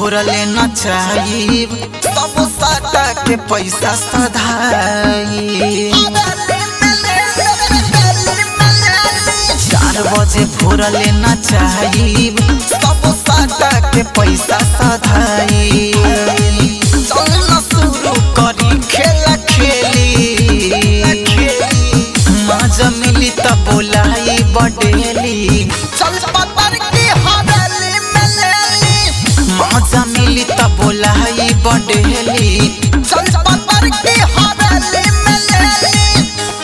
फोरले न चाहिब सब साटा के पैसा सधाई चार बजे फोरले न चाहिब सब साटा के पैसा सधाई चल न शुरू करी खेला खेली मजा मिली त बोलाई बडेली चल पतर की हवेली में लेली मजा मिली त बोलाई बडेली चल पतर की हवेली में लेली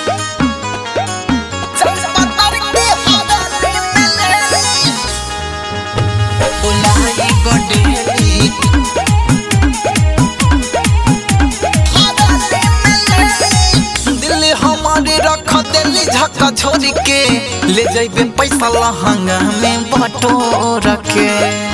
चल पतर की हवेली में लेली बोलाई बडेली दिल हमारे रख दिली झक्का छोड़ के ले जाइबे पैसा लहंगा में बटोर के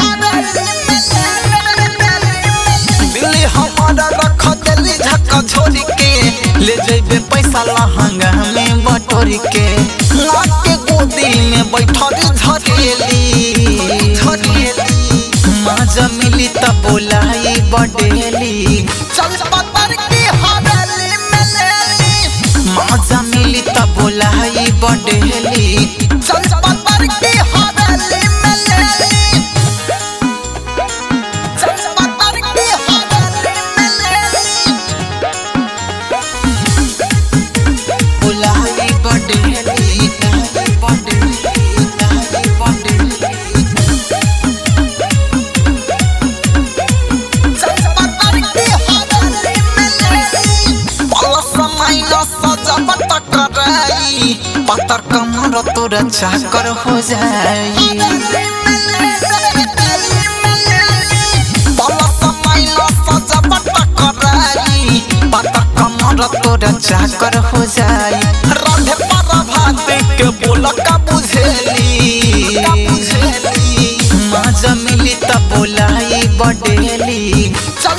दिल हमारा रख दिली झक्का छोड़ के ले जाइबे पैसा लहंगा में बटोर के नाक के गोदी में बैठल झरेली झरेली मजा मिली त बोलाई बडेली चल पतर की हवेली में लेली मजा मिली त बोलाई बडेली चल पतर की हवेली में लेली चल पतर की हवेली में लेली बोलाई बडेली बडेली बडेली पतर कमर तोरा चाकर हो जाई पतर कमर तोरा चाकर हो जाई राधे पर भात के बोल का बुझेली मजा मिली त बोलाई बडेली